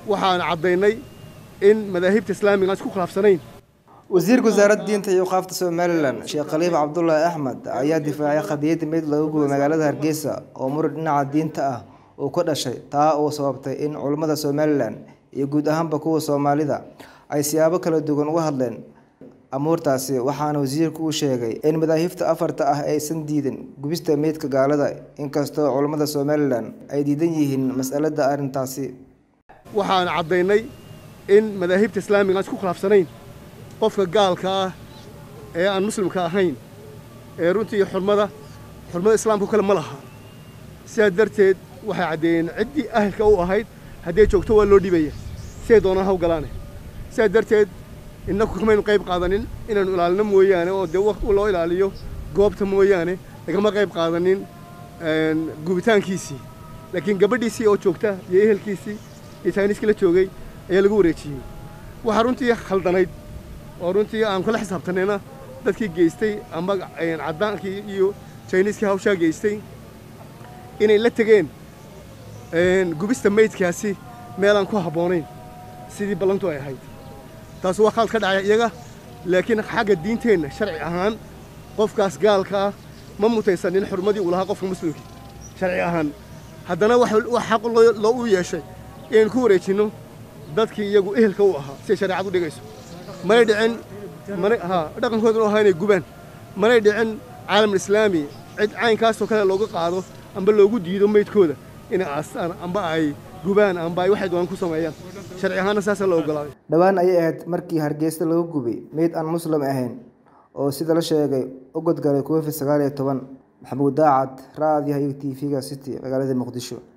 waxaan caddaynay in madaahibta islaamiga aan isku khilaafsanayn wasiirka wasaaradda diinta iyo waqaafta somalilan sheekh khaliif cabdulaahi axmed ayaa difaacay qadiyadda meyd laga gubay magaalada hargeysa oo muran dhinaca diinta ah uu ka dhashay taa oo sababtay in culammada somalilan iyo guud ahaanba kuwa soomaalida ay siyaabo kala duwan uga hadleen amuurtaasi waxaana wasiirku uu sheegay in madaahibta afarta ah aysan diidin gubista meydka gaalada inkastoo culammada somalilan ay diidan yihiin mas'alada arrintaasi waxaan caddaynay in madaahibta islaamiga aan isku khilaafsanayn qofka gaalka ah ee aan muslimka ahayn ee runtii xurmada xurmada islaamka kale ma laha sidaas darteed waxay caddeeyeen ciddii ahalka u ahayd hadday joogto waa loo dhibaya siday doonaan haw galaane sidaas darteed innaku kamaynu qayb qaadanin inaanu ilaalino mooyaane oo dee waqti loo ilaaliyo goobta mooyaane lagama qayb qaadanin gubitaankiisii laakiin gabadhiisii oo joogta iyo ehelkiisii iyo jiniiskii la joogay ayaa lagu wareejiyey waxaa runtii khaldanayd oo runtii aan kula xisaabtanayna dadkii geystay amba caddaankii iyo jiniiskii hawshaa geystay inay la tegeen gubista meydkaasi meelaan ku habboonayn sidii ballantu ay ahayd taas waa khalad ka dhacay iyaga laakiin xagga diinteenna sharci ahaan qofkaas gaalka ah ma mutaysanin xurmadii uu lahaa qofka muslimkii sharci ahaan haddana wax xaq loo u yeeshay inaynu ku wareejinno dadkii iyagu ehelka u ahaa siday shareecad u dhigayso manay dhicin ha dhaqankooduna ahaa inay gubaan manay dhicin caalamul islaami cid caynkaasoo kale looga qaado amba loogu diido meydkooda inay aastaan amba ay gubaan amba ay waxay doonaan ku sameeyaan sharci ahaanna saasaa la ogolaaday dhowaan ayay ahayd markii hargeysa lagu gubay meyd aan muslim ahayn oo sida la sheegay u godgalay covid sagaal iyo toban maxamuud daacad raadiyaha iyo t v-ga city magaalada muqdisho